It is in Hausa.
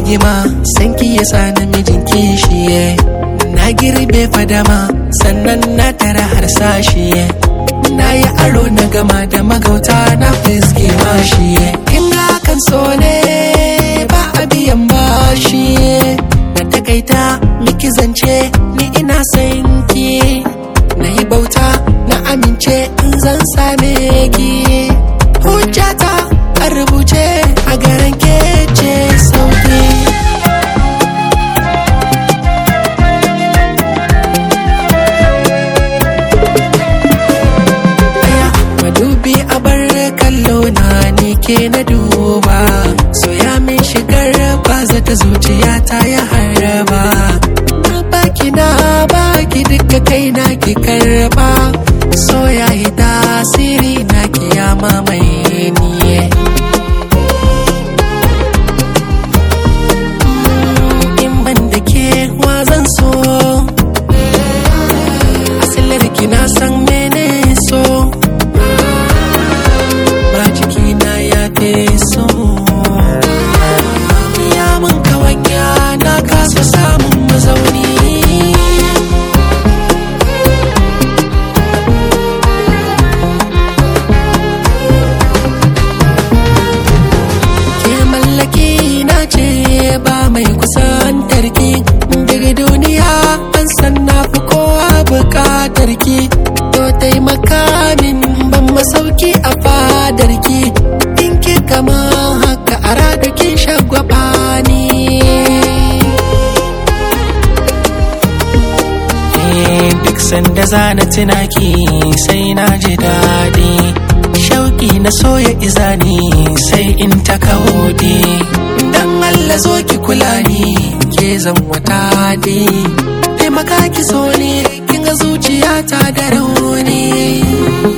rigima sanki ya sa namijin kishiye na girbe fadama sannan na tara harsashiye na yi aro na gama da magauta na fiske mashiye in kan so ne ba a biyan bashi na takaita miki zance ni ina son ki na yi bauta na amince in zan same ki hujjata a rubuce a garin kece sauki madubi a bar kallo na ni ke na duba soya min shigar ba zata zuciya ta ya haraba na baki na baki duka kai na ki karba soya yi tasiri na kiyama mai niye in ban da ke zan so asilar ki na san mene so ba jikina ya fi so ya mun kawanya na kasa samun mazauni ke mallaki na ce ba mai kusantar ki daga duniya an san na fi kowa bukatar ki to taimaka min ban masauki a fadar ki in ki kama haka a rada kin shagwaba ni duk sanda zana tunaki sai na ji daɗi shauki na soya izani sai in ta kaudi dan Allah zo ki kula ni ke zan wata di taimaka ki so ne kin ga zuciyata da rauni